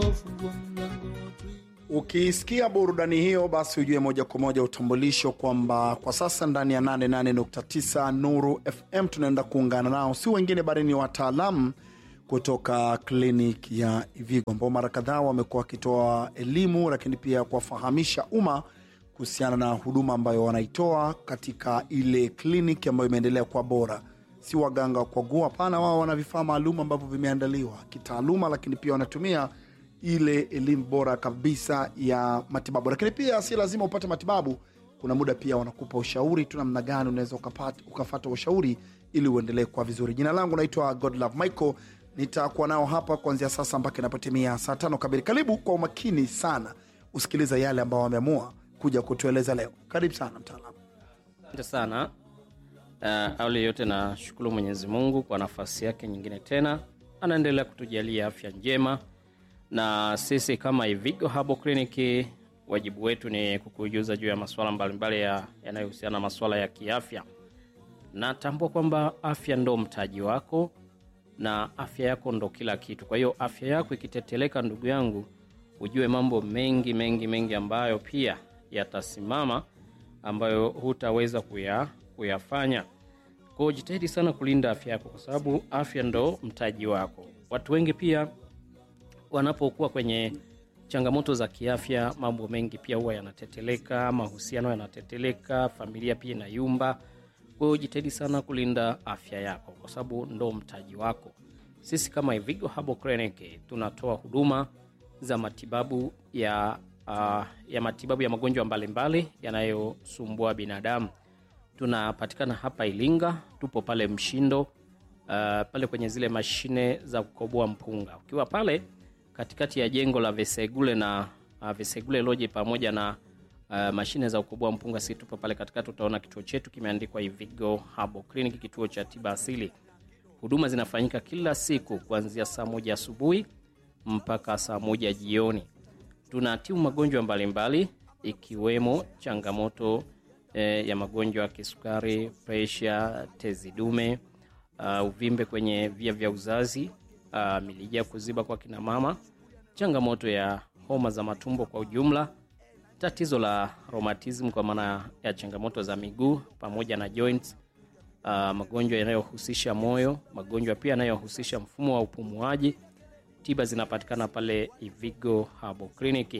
fungua mlango tuingie. Ukisikia burudani hiyo, basi ujue moja kwa moja utambulisho kwamba kwa sasa ndani ya 88.9 Nuru FM tunaenda kuungana nao, si wengine bali ni wataalamu kutoka klinik ya Ivigo ambao mara kadhaa wamekuwa wakitoa elimu, lakini pia kuwafahamisha umma kuhusiana na huduma ambayo wanaitoa katika ile kliniki ambayo imeendelea kuwa bora. Si waganga wa kuagua, hapana. Wao wana vifaa maalum ambavyo vimeandaliwa kitaaluma, lakini pia wanatumia ile elimu bora kabisa ya matibabu. Lakini pia si lazima upate matibabu, kuna muda pia wanakupa ushauri tu namna gani unaweza ukapata- ukafata ushauri ili uendelee kuwa vizuri. Jina langu naitwa Godlove Michael, nitakuwa nao hapa kuanzia sasa mpaka inapotimia saa tano kamili. Karibu kwa umakini sana usikiliza yale ambao wameamua kuja kutueleza leo. Karibu sana mtaalamu. Asante sana. Uh, awali yote na shukuru Mwenyezi Mungu kwa nafasi yake nyingine tena, anaendelea kutujalia afya njema, na sisi kama Ivigo Herbal Clinic wajibu wetu ni kukujuza juu ya masuala mbalimbali ya- yanayohusiana na masuala ya kiafya. Natambua kwamba afya ndo mtaji wako na afya yako ndo kila kitu. Kwa hiyo afya yako ikiteteleka, ndugu yangu, ujue mambo mengi mengi mengi ambayo pia yatasimama ambayo hutaweza kuya, kuyafanya. Kwa hiyo jitahidi sana kulinda afya yako, kwa sababu afya ndo mtaji wako. Watu wengi pia wanapokuwa kwenye changamoto za kiafya, mambo mengi pia huwa yanateteleka, mahusiano yanateteleka, familia pia inayumba. Kwa hiyo jitahidi sana kulinda afya yako, kwa sababu ndo mtaji wako. Sisi kama Ivigo Herbal Clinic tunatoa huduma za matibabu ya, uh, ya matibabu ya magonjwa mbalimbali yanayosumbua binadamu. Tunapatikana hapa Ilinga, tupo pale Mshindo, uh, pale kwenye zile mashine za kukoboa mpunga. Ukiwa pale katikati ya jengo la Vesegule na uh, Vesegule Lodge pamoja na uh, mashine za kukoboa mpunga, si tupo pale katikati, utaona kituo chetu kimeandikwa Ivigo Herbal Clinic, kituo cha tiba asili. Huduma zinafanyika kila siku kuanzia saa moja asubuhi mpaka saa moja jioni. Tunatibu magonjwa mbalimbali ikiwemo changamoto eh, ya magonjwa ya kisukari, presha, tezi dume, uh, uvimbe kwenye via vya uzazi, uh, milija kuziba kwa kina mama, changamoto ya homa za matumbo kwa ujumla, tatizo la rheumatism kwa maana ya changamoto za miguu pamoja na joints, uh, magonjwa yanayohusisha moyo, magonjwa pia yanayohusisha mfumo wa upumuaji. Tiba zinapatikana pale Ivigo Herbal Clinic.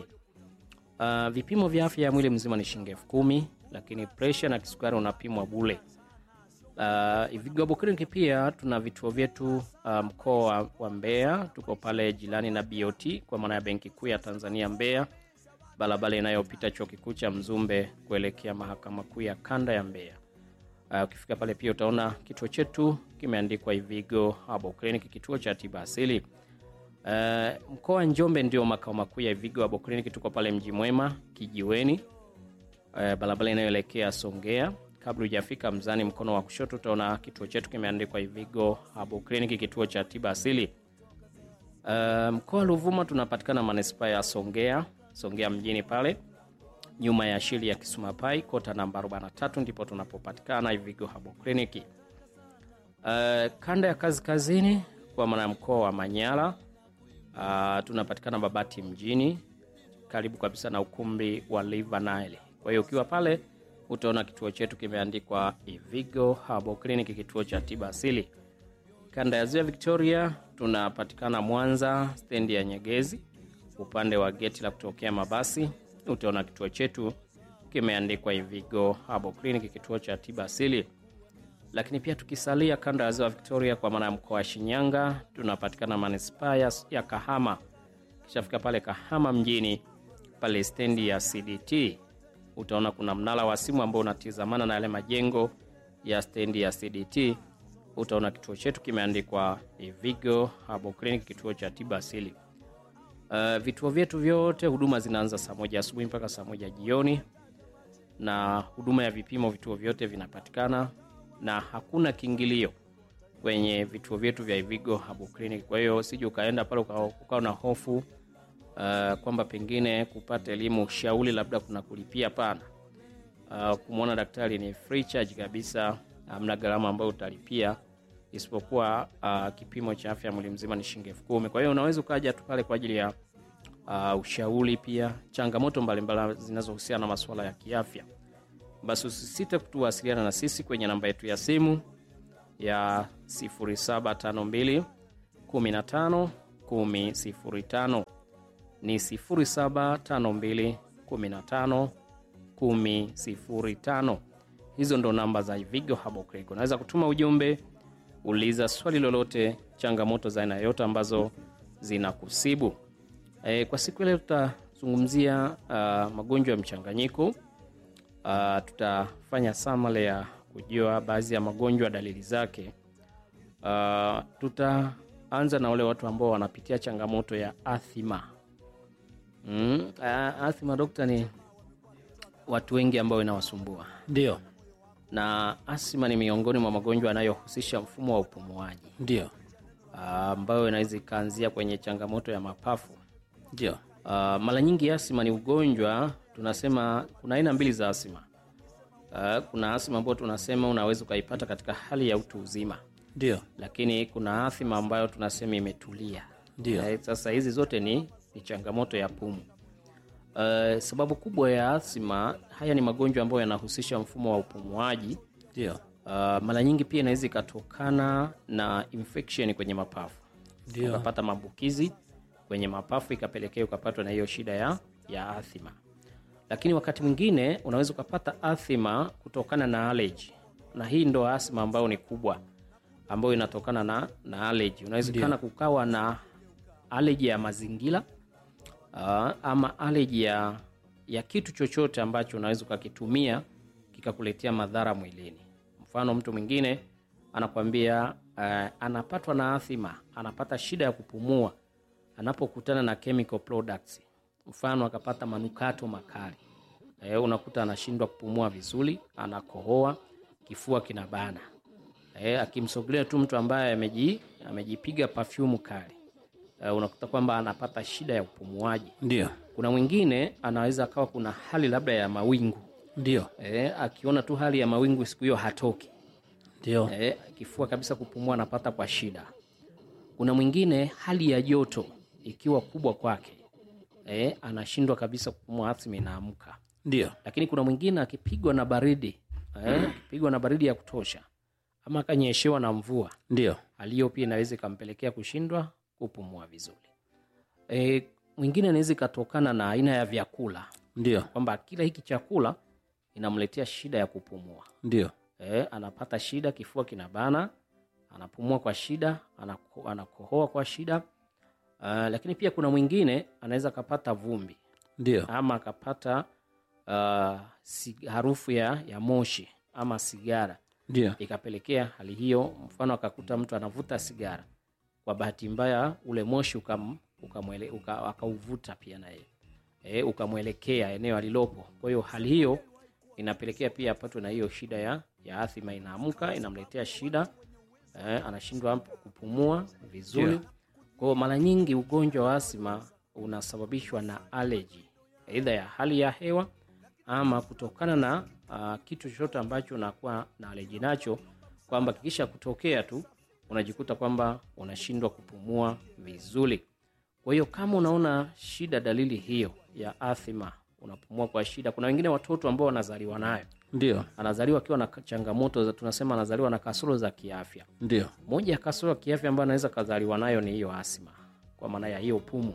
Uh, vipimo vya afya ya mwili mzima ni shilingi elfu kumi lakini presha na kisukari unapimwa bule. Uh, Ivigo Herbal Clinic pia tuna vituo vyetu uh, mkoa wa, wa Mbeya, tuko pale jirani na BOT kwa maana ya benki kuu ya Tanzania Mbeya, barabara inayopita chuo kikuu cha Mzumbe kuelekea mahakama kuu ya kanda ya Mbeya. Uh, ukifika pale pia utaona kituo chetu kimeandikwa Ivigo Herbal Clinic, kituo cha tiba asili. Uh, mkoa wa Njombe ndio makao makuu ya Ivigo Herbal Clinic. Tuko pale Mji Mwema Kijiweni, uh, barabara inayoelekea Songea. Kabla hujafika Mzani, mkono wa kushoto utaona kituo chetu kimeandikwa Ivigo Herbal Clinic, kituo cha tiba asili. Uh, mkoa wa Ruvuma tunapatikana manispaa ya Songea, Songea mjini pale nyuma ya shili ya Kisumapai, kota namba 43 ndipo tunapopatikana Ivigo Herbal Clinic. Uh, kanda ya kazi kazini kwa maana ya mkoa wa Manyara uh, tunapatikana Babati mjini karibu kabisa na ukumbi wa River Nile. Kwa hiyo ukiwa pale utaona kituo chetu kimeandikwa Ivigo Herbal Clinic, kituo cha tiba asili. Kanda ya Ziwa Victoria tunapatikana Mwanza, stendi ya Nyegezi, upande wa geti la kutokea mabasi utaona kituo chetu kimeandikwa Ivigo Herbal Clinic, kituo cha tiba asili. Lakini pia tukisalia kanda ya Ziwa Victoria, kwa maana ya mkoa wa Shinyanga, tunapatikana manispaa ya- ya Kahama. Kishafika pale Kahama mjini, pale stendi ya CDT utaona kuna mnara wa simu ambao unatizamana na yale majengo ya stendi ya CDT. Utaona kituo chetu kimeandikwa Ivigo Herbal Clinic, kituo cha tiba asili. Uh, vituo vyetu vyote huduma zinaanza saa moja asubuhi mpaka saa moja jioni, na huduma ya vipimo vituo vyote vinapatikana na hakuna kiingilio kwenye vituo vyetu vya Ivigo Herbal Clinic. Kwa hiyo usije ukaenda pale uka- ukawa na hofu uh, kwamba pengine kupata elimu ushauri labda kuna kulipia. Hapana. Uh, kumwona daktari ni free charge kabisa, hamna gharama ambayo utalipia isipokuwa uh, kipimo cha afya mwili mzima ni shilingi elfu kumi. Kwa hiyo unaweza ukaja tu pale kwa ajili ya uh, ushauri pia changamoto mbalimbali zinazohusiana na masuala ya kiafya basi usisite kutuwasiliana na sisi kwenye namba yetu ya simu ya 0752 15 1005 ni 0752 15 1005 hizo ndo namba za Vigo Herbal Clinic. Unaweza kutuma ujumbe, uliza swali lolote, changamoto za aina yoyote ambazo zinakusibu. E, kwa siku ya leo tutazungumzia uh, magonjwa ya mchanganyiko. Uh, tutafanya samale ya kujua baadhi ya magonjwa, dalili zake. Uh, tutaanza na wale watu ambao wanapitia changamoto ya athima. Mm, uh, athima dokta, ni watu wengi ambao inawasumbua Ndio, na asima ni miongoni mwa magonjwa yanayohusisha mfumo wa upumuaji ndio, ah, ambayo inaweza ikaanzia kwenye changamoto ya mapafu. ndio, Ah, mara nyingi asima ni ugonjwa tunasema, kuna aina mbili za asima. Ah, kuna asima ambayo tunasema unaweza ukaipata katika hali ya utu uzima, ndio, lakini kuna athima ambayo tunasema imetulia. Ndio. Eh, Sasa hizi zote ni, ni changamoto ya pumu. Uh, sababu kubwa ya asima, haya ni magonjwa ambayo yanahusisha mfumo wa upumuaji. ndio, Uh, mara nyingi pia inaweza ikatokana na infection kwenye mapafu, ndio, ukapata maambukizi kwenye mapafu ikapelekea ukapatwa na hiyo shida ya, ya athima. Lakini wakati mwingine unaweza ukapata athima kutokana na allergy, na hii ndo asima ambayo ni kubwa, ambayo inatokana na, na allergy. Unawezekana kukawa na allergy ya mazingira uh, ama allergy ya, ya kitu chochote ambacho unaweza ukakitumia kikakuletea madhara mwilini. Mfano, mtu mwingine anakwambia uh, anapatwa na athima, anapata shida ya kupumua anapokutana na chemical products, mfano akapata manukato makali eh, unakuta anashindwa kupumua vizuri, anakohoa, kifua kinabana. Eh, akimsogelea tu mtu ambaye ameji, amejipiga perfume kali eh, unakuta kwamba anapata shida ya upumuaji. ndio, Kuna mwingine anaweza akawa kuna hali labda ya mawingu ndio, eh, akiona tu hali ya mawingu siku hiyo hatoki ndio, eh, kifua kabisa kupumua anapata kwa shida. Kuna mwingine hali ya joto ikiwa kubwa kwake eh, anashindwa kabisa kupumua, asima inaamka. ndio, Lakini kuna mwingine akipigwa na baridi eh, akipigwa na baridi ya kutosha ama akanyeshewa na mvua, ndio, hali hiyo pia inaweza ikampelekea kushindwa kupumua vizuri. Eh, mwingine anaweza ikatokana na aina ya vyakula, ndio, kwamba kila hiki chakula inamletea shida ya kupumua ndio, eh, anapata shida, kifua kinabana, anapumua kwa shida, anako, anakohoa kwa shida. Uh, lakini pia kuna mwingine anaweza akapata vumbi ndio, ama akapata uh, si, harufu ya, ya moshi ama sigara ndio, ikapelekea hali hiyo. Mfano akakuta mtu anavuta sigara, kwa bahati mbaya ule moshi ukam, ukamwele, uka, akauvuta pia naye e, ukamwelekea eneo alilopo. Kwa hiyo hali hiyo inapelekea pia apatwe na hiyo shida ya, ya athima, inaamka inamletea shida e, anashindwa kupumua vizuri Ndio. kwa hiyo mara nyingi ugonjwa wa asima unasababishwa na allergy, aidha ya hali ya hewa ama kutokana na uh, kitu chochote ambacho unakuwa na allergy nacho, kwamba kikisha kutokea tu unajikuta kwamba unashindwa kupumua vizuri. Kwa hiyo kama unaona shida, dalili hiyo ya athima, unapumua kwa shida. Kuna wengine watoto ambao wanazaliwa nayo, ndio, anazaliwa akiwa na changamoto za, tunasema anazaliwa na kasoro za kiafya ndio, moja ya kasoro ya kiafya ambayo anaweza kazaliwa nayo ni hiyo asima, kwa maana ya hiyo pumu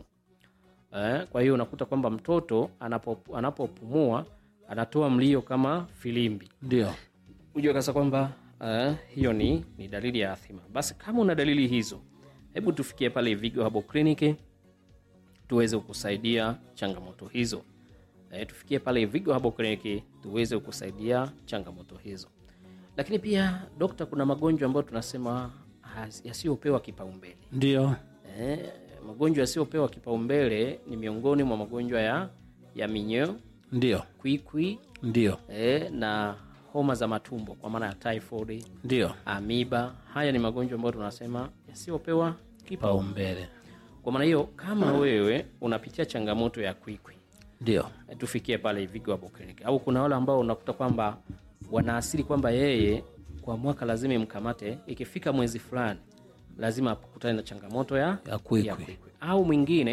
eh. Kwa hiyo unakuta kwamba mtoto anapo, anapopumua anatoa mlio kama filimbi, ndio, hujua kasa kwamba eh, hiyo ni, ni dalili ya athima. Basi kama una dalili hizo, hebu tufikie pale Vigo Herbal Clinic tuweze kukusaidia changamoto hizo. Eh, tufikie pale Vigo Herbal Clinic tuweze kukusaidia changamoto hizo. Lakini pia dokta, kuna magonjwa ambayo tunasema has- yasiyopewa kipaumbele. ndio, Eh, magonjwa yasiyopewa kipaumbele ni miongoni mwa magonjwa ya, ya minyoo, ndio, kwikwi ndio, eh, na homa za matumbo kwa maana ya typhoid, ndio, amiba. Haya ni magonjwa ambayo tunasema yasiyopewa kipaumbele. paumbele, Kwa maana hiyo, kama wewe unapitia changamoto ya kwikwi ndio, eh, tufikie pale Vigo Herbal Clinic. Au kuna wale ambao unakuta kwamba wanaasiri kwamba yeye kwa mwaka lazima imkamate, ikifika mwezi fulani lazima akutane na changamoto ya ya kwikwi, ya kwikwi. Au mwingine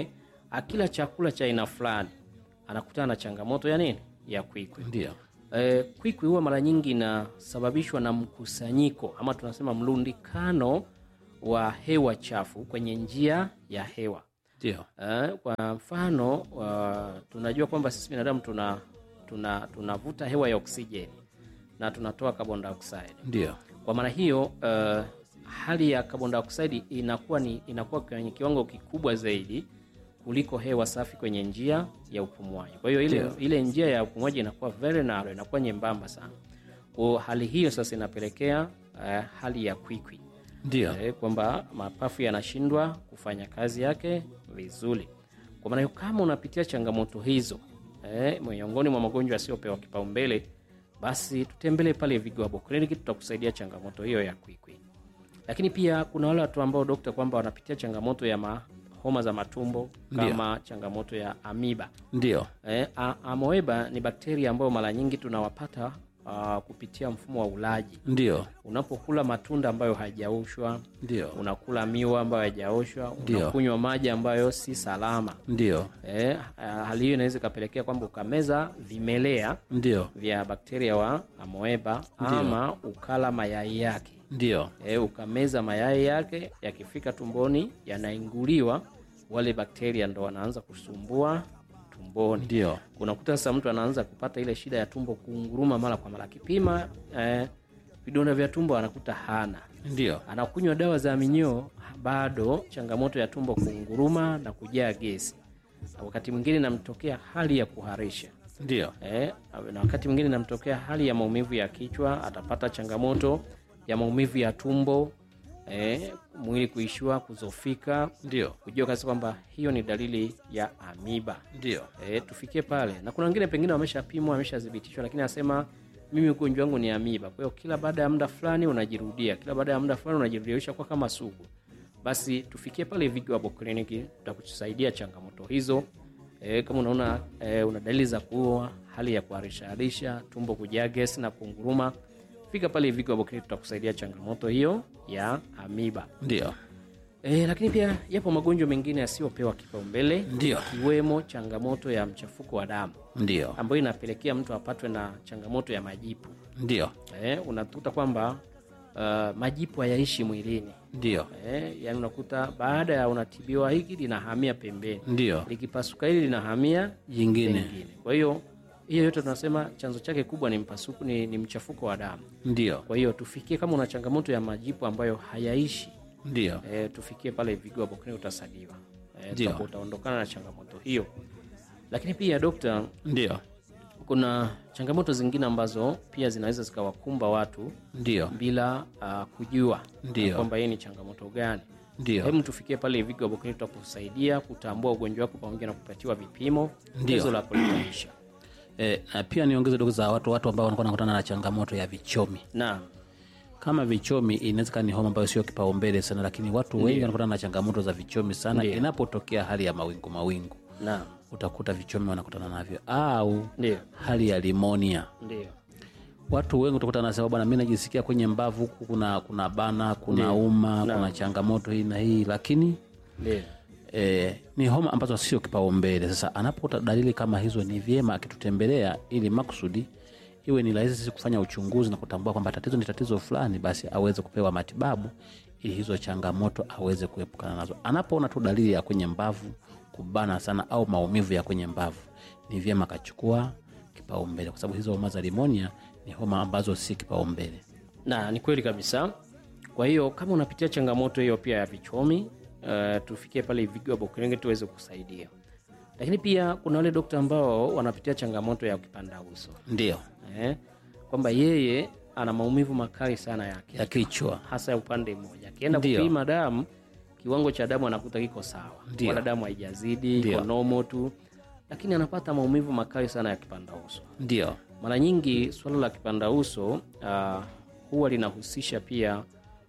akila chakula cha aina fulani anakutana na changamoto ya nini ya kwikwi ndio Eh, kwikwi huwa mara nyingi inasababishwa na mkusanyiko ama tunasema mlundikano wa hewa chafu kwenye njia ya hewa. ndio Eh, kwa mfano uh, tunajua kwamba sisi binadamu tuna tuna tunavuta hewa ya oksijeni na tunatoa carbon dioxide. ndio Kwa maana hiyo uh, hali ya carbon dioxide inakuwa ni inakuwa kwenye kiwango kikubwa zaidi kuliko hewa safi kwenye njia ya upumuaji. Kwa hiyo ile, ile njia ya upumuaji inakuwa very narrow, inakuwa nyembamba sana. Kwa hali hiyo sasa inapelekea uh, hali ya kwikwi ndio eh, kwamba mapafu yanashindwa kufanya kazi yake vizuri. Kwa maana hiyo kama unapitia changamoto hizo eh, miongoni mwa magonjwa yasiyopewa kipaumbele, basi tutembelee pale Vigo Herbal Clinic, tutakusaidia changamoto hiyo ya kwikwi. Lakini pia kuna wale watu ambao dokta, kwamba wanapitia changamoto ya ma, homa za matumbo kama changamoto ya amiba. ndio Eh, a- amoeba ni bakteria ambayo mara nyingi tunawapata uh, kupitia mfumo wa ulaji ndio unapokula matunda ambayo hayajaoshwa, ndio unakula miwa ambayo hayajaoshwa, Ndio. unakunywa maji ambayo si salama. ndio Eh, ah, hali hiyo inaweza ikapelekea kwamba ukameza vimelea ndio vya bakteria wa amoeba ama ukala mayai yake. ndio Eh, ukameza mayai yake, yakifika tumboni yanainguliwa, wale bakteria ndo wanaanza kusumbua tumboni ndio unakuta sasa mtu anaanza kupata ile shida ya tumbo kunguruma mara kwa mara, akipima eh, vidonda vya tumbo anakuta hana, ndio anakunywa dawa za minyoo, bado changamoto ya tumbo kunguruma na kujaa gesi, na wakati mwingine namtokea hali ya kuharisha ndio eh, na wakati mwingine namtokea hali ya maumivu ya kichwa, atapata changamoto ya maumivu ya tumbo eh, mwili kuishiwa, kuzofika, ndio kujua kabisa kwamba hiyo ni dalili ya amiba. ndio E, tufikie pale na kuna wengine pengine wameshapimwa wameshathibitishwa, lakini anasema mimi ugonjwa wangu ni amiba. Kwa hiyo kila baada ya muda fulani unajirudia, kila baada ya muda fulani unajirudia, ishakuwa kama sugu. Basi tufikie pale Vigo Herbal Clinic, tutakusaidia changamoto hizo. E, kama unaona e, una dalili za kuua, hali ya kuharisha harisha, tumbo kujaa gesi na kunguruma, fika pale Vigo Herbal Clinic, tutakusaidia changamoto hiyo ya amiba. ndio E, lakini pia yapo magonjwa mengine yasiyopewa kipaumbele Ndio. ikiwemo changamoto ya mchafuko wa damu ndio ambayo inapelekea mtu apatwe na changamoto ya majipu. ndio E, unakuta kwamba uh, majipu hayaishi mwilini. ndio E, yani unakuta baada ya unatibiwa hiki linahamia pembeni, ndio likipasuka hili linahamia jingine pengine. Kwa hiyo hiyo yote tunasema chanzo chake kubwa ni mpasuko, ni, ni mchafuko wa damu. ndio Kwa hiyo tufikie, kama una changamoto ya majipu ambayo hayaishi ndio e, tufikie pale Vigo Herbal Clinic utasaidiwa. E, Ndio. utakuwa utaondokana na changamoto hiyo. Lakini pia dokta, ndio kuna changamoto zingine ambazo pia zinaweza zikawakumba watu ndio bila uh, kujua Ndio. kwamba hii ni changamoto gani. ndio Hebu tufikie pale Vigo Herbal Clinic tutakusaidia kutambua ugonjwa wako pamoja na kupatiwa vipimo, Ndio. tatizo la kulitaisha. e, na pia niongeze dogo za watu watu ambao wanakuwa nakutana na changamoto ya vichomi Na kama vichomi inaweza kuwa ni homa ambayo sio kipaumbele sana lakini watu wengi wanakutana na changamoto za vichomi sana Ndio. inapotokea hali ya mawingu mawingu na utakuta vichomi wanakutana navyo au ndio hali ya limonia ndio watu wengi utakuta nasema bwana mi najisikia kwenye mbavu huku kuna kuna bana kuna Ndio. uma Naam. kuna changamoto hii na hii lakini ndio e, ni homa ambazo sio kipaumbele sasa anapota dalili kama hizo ni vyema akitutembelea ili makusudi iwe ni rahisi sisi kufanya uchunguzi na kutambua kwamba tatizo ni tatizo fulani basi aweze kupewa matibabu ili hizo changamoto aweze kuepukana nazo anapoona tu dalili ya kwenye mbavu kubana sana au maumivu ya kwenye mbavu ni vyema akachukua kipaumbele kwa sababu hizo homa za limonia ni homa ambazo si kipaumbele na ni kweli kabisa. Kwa hiyo kama unapitia changamoto hiyo pia ya vichomi uh, tufikie pale Vigo Herbal Clinic tuweze kukusaidia. Lakini pia kuna wale dokta ambao wanapitia changamoto ya kipanda uso ndio eh, kwamba yeye ana maumivu makali sana yake ya kichwa hasa ya upande mmoja. Akienda Ndio. kupima damu, kiwango cha damu anakuta kiko sawa, Ndio. wala damu haijazidi, Ndio. iko normal tu, lakini anapata maumivu makali sana ya kipanda uso. ndio Mara nyingi suala la kipanda uso uh, huwa linahusisha pia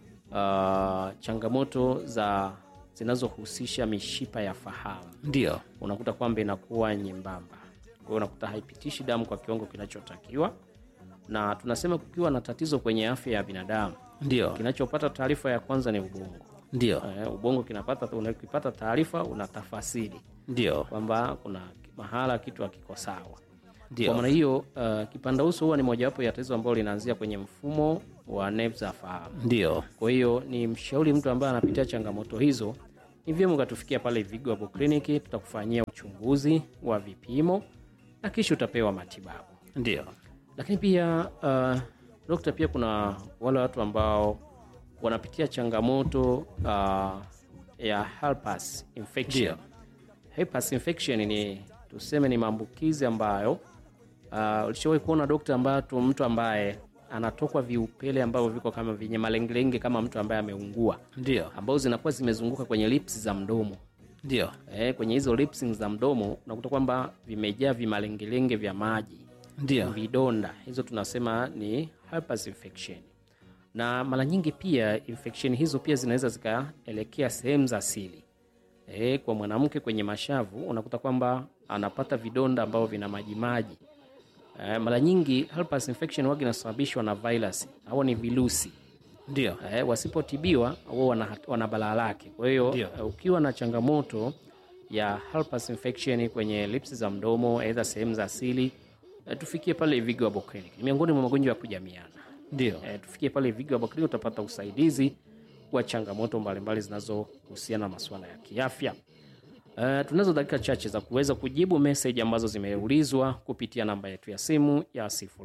uh, changamoto za zinazohusisha mishipa ya fahamu. ndio Unakuta kwamba inakuwa nyembamba, kwa hiyo unakuta haipitishi damu kwa kiwango kinachotakiwa, na tunasema kukiwa na tatizo kwenye afya ya binadamu, ndio kinachopata taarifa ya kwanza ni ubongo. ndio Eh, ubongo kinapata unakipata taarifa unatafasiri ndio kwamba kuna mahala kitu hakiko sawa Ndio. kwa maana hiyo uh, kipanda uso huwa ni mojawapo ya tatizo ambalo linaanzia kwenye mfumo wa nerve za fahamu ndio kwa hiyo ni mshauri mtu ambaye anapitia changamoto hizo ni vyema ukatufikia pale Vigo Herbal Clinic tutakufanyia uchunguzi wa vipimo na kisha utapewa matibabu ndio lakini pia uh, dokta pia kuna wale watu ambao wanapitia changamoto uh, ya herpes infection Ndio. herpes infection ni tuseme ni maambukizi ambayo uh, ulishawahi kuona dokta ambaye tu mtu ambaye anatokwa viupele ambavyo viko kama vyenye malengelenge kama mtu ambaye ameungua ndio ambao zinakuwa zimezunguka kwenye lips za mdomo ndio eh, kwenye hizo lips za mdomo unakuta kwamba vimejaa vimalengelenge vya maji ndio vidonda hizo tunasema ni herpes infection na mara nyingi pia infection hizo pia zinaweza zikaelekea sehemu za siri e, kwa mwanamke kwenye mashavu unakuta kwamba anapata vidonda ambavyo vina majimaji e, mara nyingi herpes infection wagi inasababishwa na virus au ni virusi ndio eh, wasipotibiwa huwa wana, wana balaa lake. Kwa hiyo Ndio. eh, ukiwa na changamoto ya herpes infection kwenye lips za mdomo, aidha sehemu za asili eh, tufikie pale Vigo Herbal Clinic. Ni miongoni mwa magonjwa ya kujamiana. ndio Eh, tufikie pale Vigo Herbal Clinic utapata usaidizi wa changamoto mbalimbali zinazohusiana na masuala ya kiafya. Uh, tunazo dakika chache za kuweza kujibu meseji ambazo zimeulizwa kupitia namba yetu ya simu ya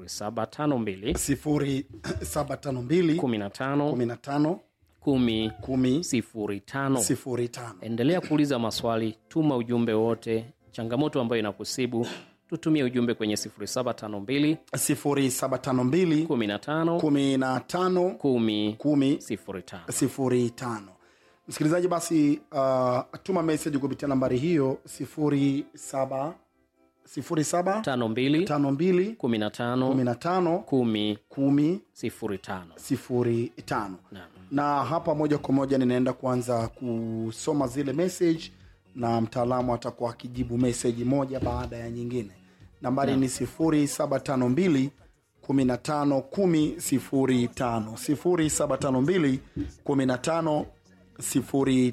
0752 sifuri saba tano mbili 15 kumi na tano 10 kumi 05 sifuri tano endelea kuuliza maswali tuma ujumbe wote changamoto ambayo inakusibu tutumie ujumbe kwenye 0752 sifuri saba tano mbili 15 kumi na tano 10 kumi 05 sifuri tano msikilizaji basi uh, tuma meseji kupitia nambari hiyo sifuri saba sifuri saba 52 tano mbili 15 kumi na tano 10 kumi 05 sifuri tano Naam. na hapa moja kwa moja ninaenda kuanza kusoma zile message na mtaalamu atakuwa akijibu meseji moja baada ya nyingine nambari ni sifuri saba tano mbili kumi na tano kumi sifuri tano sifuri saba tano mbili kumi na tano sifuri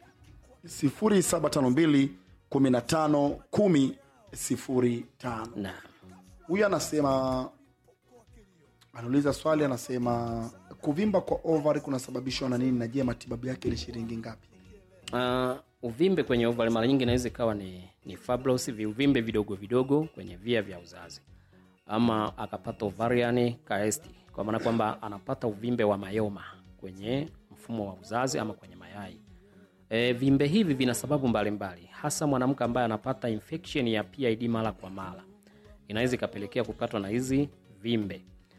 sifuri saba tano mbili kumi na tano kumi sifuri tano Naam. huyu anasema anauliza swali anasema kuvimba kwa ovari kunasababishwa na nini na je matibabu yake ni shilingi ngapi Uh, uvimbe kwenye ovari mara nyingi inaweza ikawa ni, ni fibrosis, viuvimbe vidogo vidogo kwenye via vya uzazi ama akapata ovarian cyst kwa maana kwamba anapata uvimbe wa mayoma kwenye mfumo wa uzazi ama kwenye mayai e, vimbe hivi vina sababu mbalimbali hasa mwanamke ambaye anapata infection ya PID mara kwa mara inaweza ikapelekea kupatwa na hizi vimbe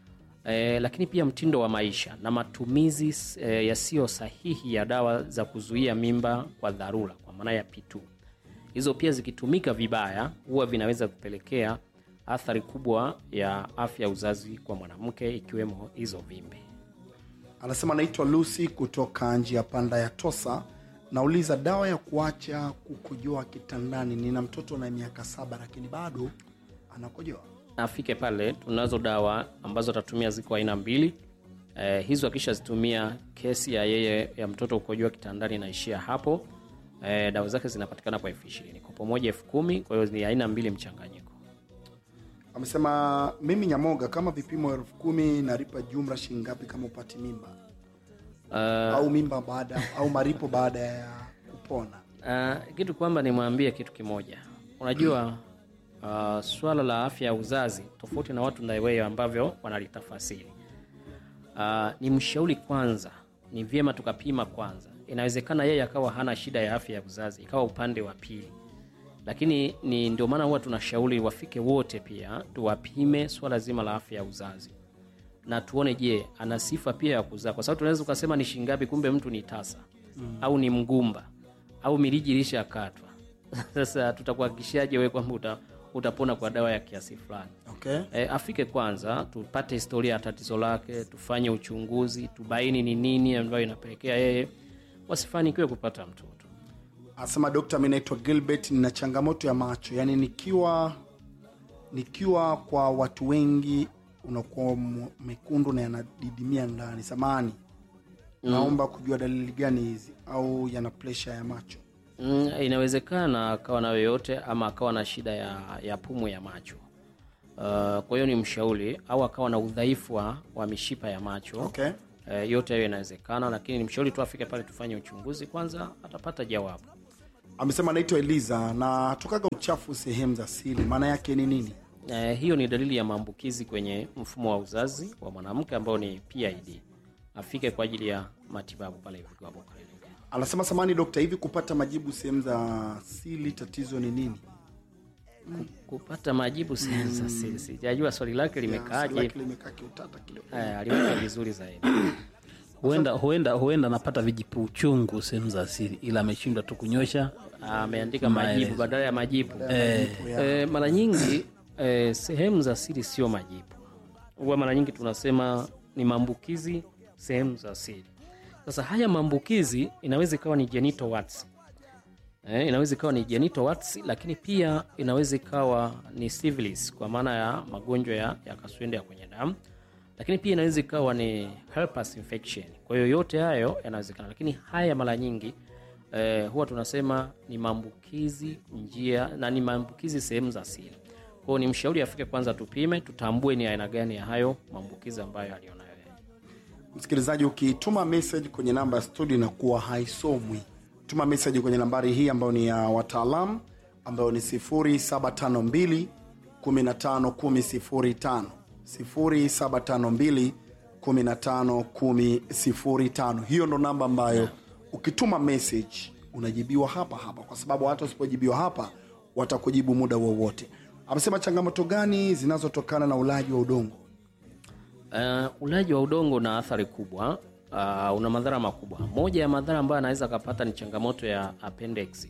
e, lakini pia mtindo wa maisha na matumizi e, yasiyo sahihi ya dawa za kuzuia mimba kwa dharura kwa maana ya P2 hizo pia zikitumika vibaya huwa vinaweza kupelekea athari kubwa ya afya ya uzazi kwa mwanamke ikiwemo hizo vimbe anasema naitwa lucy kutoka njia panda ya tosa nauliza dawa ya kuacha kukojoa kitandani nina mtoto na miaka saba lakini bado anakojoa afike pale tunazo dawa ambazo atatumia ziko aina mbili eh, hizo akishazitumia kesi ya yeye ya mtoto kukojoa kitandani inaishia hapo eh, dawa zake zinapatikana kwa elfu ishirini kopo moja elfu kumi kwa hiyo ni aina mbili mchanganyiko amesema mimi nyamoga kama vipimo elfu kumi nalipa jumla shingapi kama upati mimba uh, au mimba baada au maripo baada ya kupona Uh, kitu kwamba nimwambie kitu kimoja unajua uh, swala la afya ya uzazi tofauti na watu ndaiweyo ambavyo wanalitafasiri uh, ni mshauri kwanza ni vyema tukapima kwanza inawezekana yeye akawa hana shida ya afya ya uzazi ikawa upande wa pili lakini ni ndio maana huwa tunashauri wafike wote pia tuwapime swala zima la afya ya uzazi na tuone je ana sifa pia ya kuzaa kwa sababu tunaweza ukasema ni shingapi kumbe mtu ni tasa mm. au ni mgumba au miriji ilishakatwa sasa tutakuhakikishaje wewe kwamba uta, utapona kwa dawa ya kiasi fulani okay e, afike kwanza tupate historia ya tatizo lake tufanye uchunguzi tubaini ni nini ambayo inapelekea yeye wasifanikiwe kupata mtoto anasema dokta mi naitwa gilbert nina changamoto ya macho yaani nikiwa nikiwa kwa watu wengi unakuwa m- mekundu na yanadidimia ndani samani naomba kujua dalili gani hizi au yana presha ya macho Mm, inawezekana akawa na yoyote ama akawa na shida ya, ya pumu ya macho. Uh, kwa hiyo ni mshauri au akawa na udhaifu wa, wa mishipa ya macho Okay. Eh, yote hayo inawezekana, lakini ni mshauri tu afike pale tufanye uchunguzi kwanza, atapata jawabu. Amesema anaitwa Eliza na tokaga uchafu sehemu za siri, maana yake ni nini? Eh, hiyo ni dalili ya maambukizi kwenye mfumo wa uzazi wa mwanamke ambao ni PID. Afike kwa ajili ya matibabu pale Vigo Herbal Clinic. Anasema samani dokta, hivi kupata majibu sehemu za siri tatizo ni nini? Kupata majibu sehemu za siri, sijajua swali lake Swali limekaaje. lake limekaa kiutata kidogo. Eh, aliweka vizuri zaidi. huenda huenda huenda anapata vijipu uchungu sehemu za asili ila ameshindwa tu kunyosha ameandika majibu Maelezo. badala ya majibu eh, e, mara nyingi e, sehemu za siri sio majibu huwa mara nyingi tunasema ni maambukizi sehemu za siri sasa haya maambukizi inaweza ikawa ni genital warts e, inaweza ikawa ni genital warts lakini pia inaweza ikawa ni syphilis kwa maana ya magonjwa ya, ya kaswende ya kwenye damu lakini pia inaweza ikawa ni herpes infection kwa hiyo yote hayo yanawezekana lakini haya mara nyingi eh, huwa tunasema ni maambukizi njia na ni maambukizi sehemu za siri kwa hiyo ni mshauri afike kwanza tupime tutambue ni aina gani ya hayo maambukizi ambayo alionayo yeye. Msikilizaji, ukituma message kwenye namba ya studio inakuwa haisomwi. Tuma message kwenye nambari hii ambayo ni ya wataalam ambayo ni 0752 15 10 0752 15 10 Hiyo ndo namba ambayo ukituma message unajibiwa hapa hapa, kwa sababu hata usipojibiwa hapa watakujibu muda wowote. Amesema changamoto gani zinazotokana na ulaji wa udongo? Uh, ulaji wa udongo una athari kubwa uh, una madhara makubwa. Moja ya madhara ambayo anaweza akapata ni changamoto ya appendix.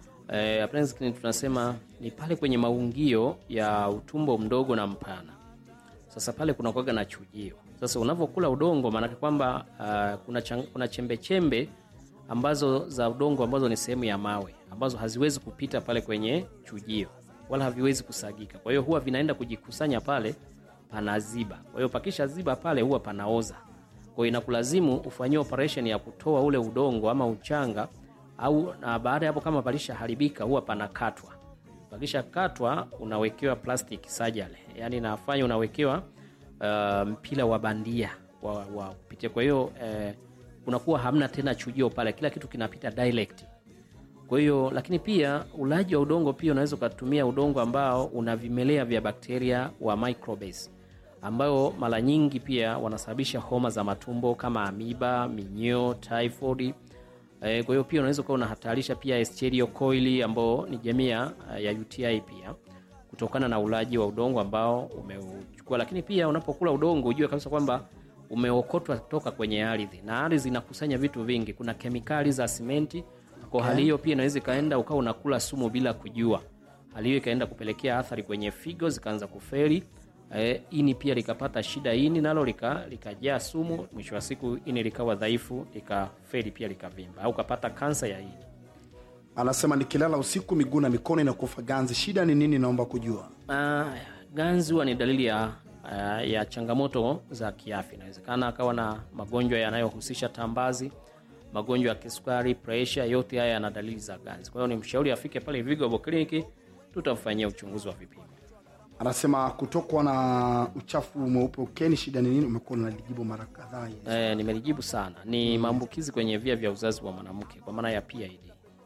Uh, appendix ni tunasema ni pale kwenye maungio ya utumbo mdogo na mpana. Sasa pale kuna kuwaga na chujio. Sasa unavyokula udongo, maanake kwamba uh, kuna, chang, kuna chembe chembe ambazo za udongo ambazo ni sehemu ya mawe ambazo haziwezi kupita pale kwenye chujio wala haviwezi kusagika. Kwa hiyo huwa vinaenda kujikusanya pale panaziba. Kwa hiyo pakisha ziba pale huwa panaoza. Kwa hiyo inakulazimu ufanyie operation ya kutoa ule udongo ama uchanga au na baada ya hapo kama palisha haribika huwa panakatwa. Pakisha katwa unawekewa plastic surgery. Yaani inafanya unawekewa uh, mpira wa bandia wa, wa kupitia. Kwa hiyo eh, unakuwa hamna tena chujio pale, kila kitu kinapita direct. Kwa hiyo lakini pia ulaji wa udongo pia unaweza ukatumia udongo ambao una vimelea vya bakteria wa microbes ambao mara nyingi pia wanasababisha homa za matumbo kama amiba, minyoo, typhoid. E, kwa hiyo pia unaweza ukawa unahatarisha pia Escherichia coli ambao ni jamii ya ya UTI pia kutokana na ulaji wa udongo ambao umeuchukua. Lakini pia unapokula udongo ujue kabisa kwamba umeokotwa toka kwenye ardhi na ardhi inakusanya vitu vingi. Kuna kemikali za simenti kwa hali hiyo pia inaweza ikaenda ukawa unakula sumu bila kujua. Hali hiyo ikaenda kupelekea athari kwenye figo zikaanza kufeli. E, ini pia likapata shida, ini nalo lika- likajaa sumu, mwisho wa siku ini likawa dhaifu, likafeli pia likavimba, au ukapata kansa ya ini. Anasema nikilala usiku miguu na mikono inakufa ganzi, shida ni nini? Naomba kujua. Ah, ganzi huwa ni dalili ya, ah, ya changamoto za kiafya. Inawezekana akawa na magonjwa yanayohusisha tambazi, magonjwa ya kisukari, presha, yote haya yana dalili za ganzi. Kwa hiyo ni mshauri afike pale Vigo Herbal Clinic, tutamfanyia uchunguzi wa vipimo. Anasema kutokwa na uchafu mweupe ukeni, shida ni nini? Umekuwa unalijibu mara kadhaa hili. Eh, nimelijibu sana, ni maambukizi kwenye via vya uzazi wa mwanamke kwa maana ya PID.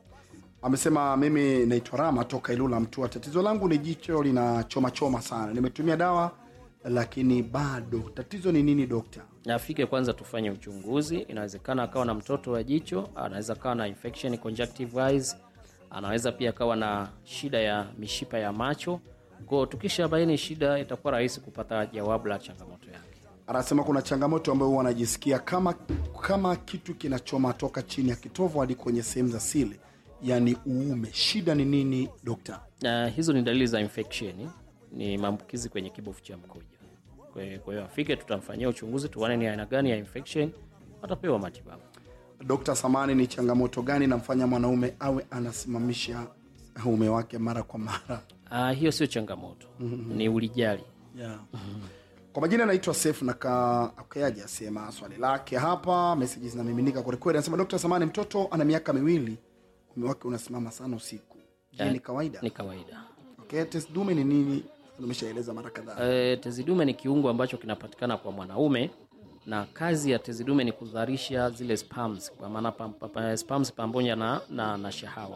Amesema mimi naitwa Rama toka Ilula Mtua, tatizo langu ni jicho linachoma choma sana, nimetumia dawa lakini bado. Tatizo ni nini dokta? afike kwanza tufanye uchunguzi. Inawezekana akawa na mtoto wa jicho, anaweza akawa na infection conjunctivitis, anaweza pia akawa na shida ya mishipa ya macho. Kwa tukisha baini shida, itakuwa rahisi kupata jawabu la changamoto yake. Anasema kuna changamoto ambayo huwa anajisikia kama kama kitu kinachoma toka chini ya kitovu hadi kwenye sehemu za siri, yani uume. Shida ni nini dokta? Na hizo ni dalili za infection, ni maambukizi kwenye kibofu cha mkojo. Kwa hiyo- kwa hiyo afike, tutamfanyia uchunguzi, tuone ni aina gani ya infection, atapewa matibabu. Dokta Samani, ni changamoto gani namfanya mwanaume awe anasimamisha uume wake mara kwa mara? Ah, hiyo sio changamoto, ni ulijali. yeah. Kwa majina anaitwa Sef na kaakayaji asema swali lake hapa, meseji zinamiminika kwelikweli. Anasema Dr. Samani, mtoto ana miaka miwili, mume wake unasimama sana usiku je Eh, ni kawaida ni kawaida okay, test dume ni nini umeshaeleza mara kadhaa e, tezi dume ni kiungo ambacho kinapatikana kwa mwanaume na kazi ya tezi dume ni kuzalisha zile spams kwa maana pam, pa, pa, spams pamoja na, na, na shahawa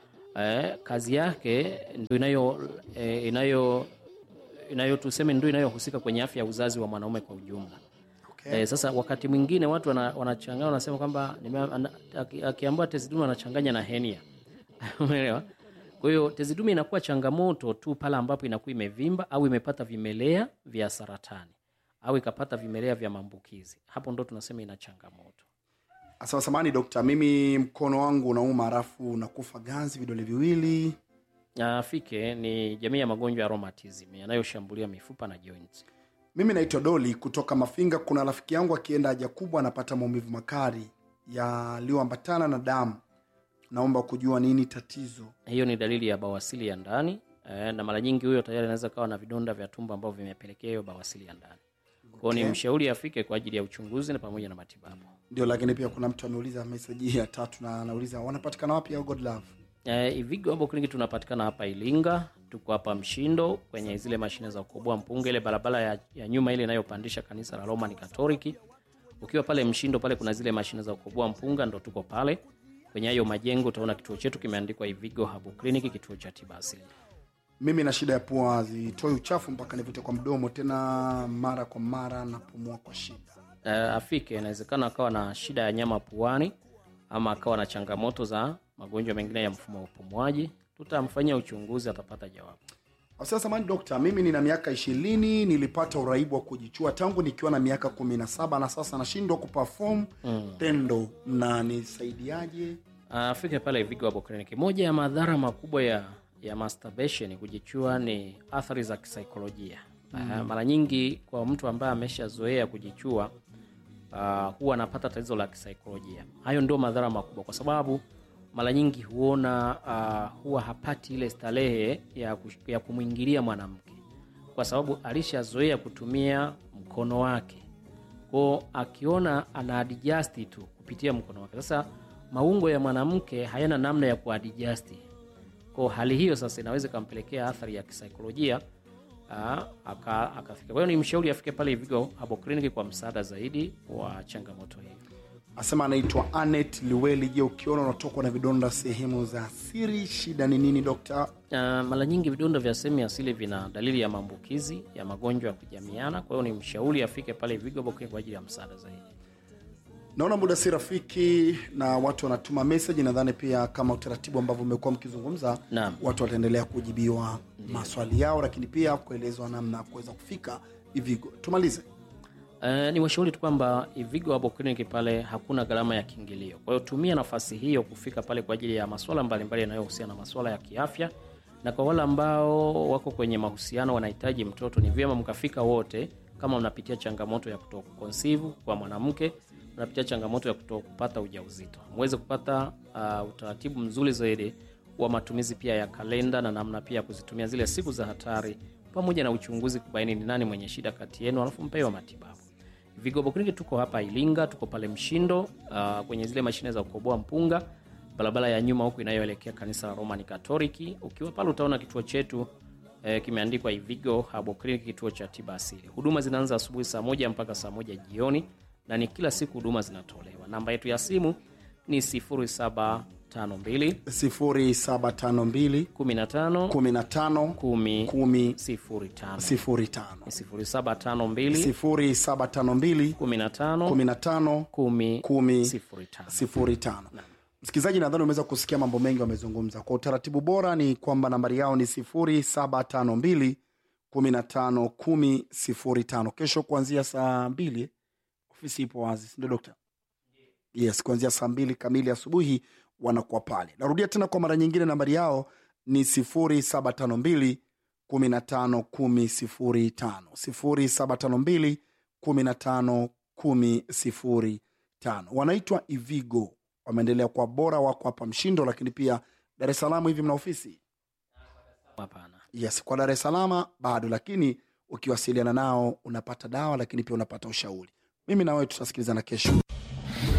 e, kazi yake ndio inayo e, inayo inayo tuseme ndio inayohusika kwenye afya ya uzazi wa mwanaume kwa ujumla okay. Eh, sasa wakati mwingine watu wana- wanachanganya wanasema kwamba nime- ana- aki- akiambiwa tezi dume anachanganya na henia umeelewa kwa hiyo tezi dume inakuwa changamoto tu pale ambapo inakuwa imevimba au imepata vimelea vya saratani au ikapata vimelea vya maambukizi hapo ndo tunasema ina changamoto Asema samani dokta, mimi mkono wangu unauma halafu unakufa ganzi vidole viwili. Na fike ni jamii ya magonjwa ya rheumatism yanayoshambulia mifupa na joints Mimi naitwa Doli kutoka Mafinga. Kuna rafiki yangu akienda haja kubwa anapata maumivu makali yaliyoambatana na damu. Naomba kujua nini tatizo. hiyo ni dalili ya bawasili ya ndani eh, na mara nyingi huyo tayari anaweza kawa na vidonda vya tumbo ambavyo vimepelekea hiyo bawasili ya ndani kwao ni Okay. mshauri afike kwa ajili ya uchunguzi na pamoja na matibabu Ndio, lakini pia kuna mtu ameuliza meseji ya tatu na anauliza wanapatikana wapi au God Love? Eh, Ivigo Herbal Clinic tunapatikana hapa Ilinga, tuko hapa Mshindo kwenye zile mashine za kukoboa mpunga, ile barabara ya, ya nyuma ile inayopandisha kanisa la Roman Katoliki. Ukiwa pale Mshindo pale kuna zile mashine za kukoboa mpunga, ndo tuko pale kwenye hayo majengo. Utaona kituo chetu kimeandikwa Ivigo Herbal Clinic, kituo cha tiba asili. Mimi na shida ya pua, zitoi uchafu mpaka nivute kwa mdomo, tena mara kwa mara napumua kwa shida. Uh, afike, inawezekana akawa na shida ya nyama puani ama akawa na changamoto za magonjwa mengine ya mfumo wa upumuaji. Tutamfanyia uchunguzi, atapata jawabu. Sasa samani dokta, mimi nina miaka ishirini, nilipata uraibu wa kujichua tangu nikiwa na miaka kumi na saba na sasa nashindwa kuperform tendo. Mnanisaidiaje? afike pale Vigo Herbal Clinic. Moja ya madhara makubwa ya ya masturbation kujichua ni athari za kisaikolojia. Uh, mara nyingi kwa mtu ambaye ameshazoea kujichua uh, huwa anapata tatizo la kisaikolojia. Hayo ndio madhara makubwa, kwa sababu mara nyingi huona uh, huwa hapati ile starehe ya, kush- ya kumwingilia mwanamke kwa sababu alishazoea kutumia mkono wake kwao akiona ana adjust tu kupitia mkono wake sasa maungo ya mwanamke hayana namna ya kuadjust kwao hali hiyo sasa inaweza ikampelekea athari ya kisaikolojia aa, aka- akafika kwa hiyo ni mshauri afike pale Vigo Herbal Clinic kwa msaada zaidi wa changamoto hii Asema anaitwa Anet Liweli. Je, ukiona unatokwa na vidonda sehemu za siri, shida ni nini dokta? Uh, mara nyingi vidonda vya sehemu ya asili vina dalili ya maambukizi ya magonjwa ya kujamiana kwa hiyo ni mshauri afike pale Vigo Herbal Clinic kwa ajili ya msaada zaidi Naona muda si rafiki na watu wanatuma message. Nadhani pia kama utaratibu ambavyo umekuwa mkizungumza, Naam. watu wataendelea kujibiwa maswali yao, lakini pia kuelezwa namna ya kuweza kufika Ivigo. Tumalize. Uh, ni washauri tu kwamba Ivigo Herbal Clinic pale hakuna gharama ya kiingilio. Kwa hiyo tumia nafasi hiyo kufika pale kwa ajili ya masuala mbalimbali yanayohusiana na masuala ya kiafya, na kwa wale ambao wako kwenye mahusiano wanahitaji mtoto, ni vyema mkafika wote. Kama mnapitia changamoto ya kuto conceive kwa mwanamke, mnapitia changamoto ya kuto kupata ujauzito, muweze kupata uh, utaratibu mzuri zaidi wa matumizi pia ya kalenda na namna pia ya kuzitumia zile siku za hatari, pamoja na uchunguzi kubaini ni nani mwenye shida kati yenu, alafu mpewe matibabu. Vigo Herbal Clinic tuko hapa Ilinga, tuko pale Mshindo uh, kwenye zile mashine za kukoboa mpunga, barabara ya nyuma huku inayoelekea kanisa la Roman Katoliki. Ukiwa pale utaona kituo chetu eh, kimeandikwa Ivigo Herbal Clinic, kituo cha tiba asili. Huduma zinaanza asubuhi saa moja mpaka saa moja jioni na ni kila siku huduma zinatolewa. Namba yetu ya simu ni 0752 0752 15 15 10 10 05 05 0752 0752 15 15 10 10 05 05 msikilizaji nadhani umeweza kusikia mambo mengi wamezungumza kwa utaratibu bora ni kwamba nambari yao ni 0752 15 10 05 kesho kuanzia saa mbili ofisi ipo wazi sindio dokta yes kuanzia saa mbili kamili asubuhi wanakuwa pale narudia tena kwa mara nyingine nambari yao ni 0752 15 10 05 0752 15 10 05 wanaitwa ivigo wameendelea kwa bora wako hapa mshindo lakini pia dar es salaam hivi mna ofisi hapana yes kwa dar es salaam bado lakini ukiwasiliana nao unapata dawa lakini pia unapata ushauri mimi na wewe tutasikilizana kesho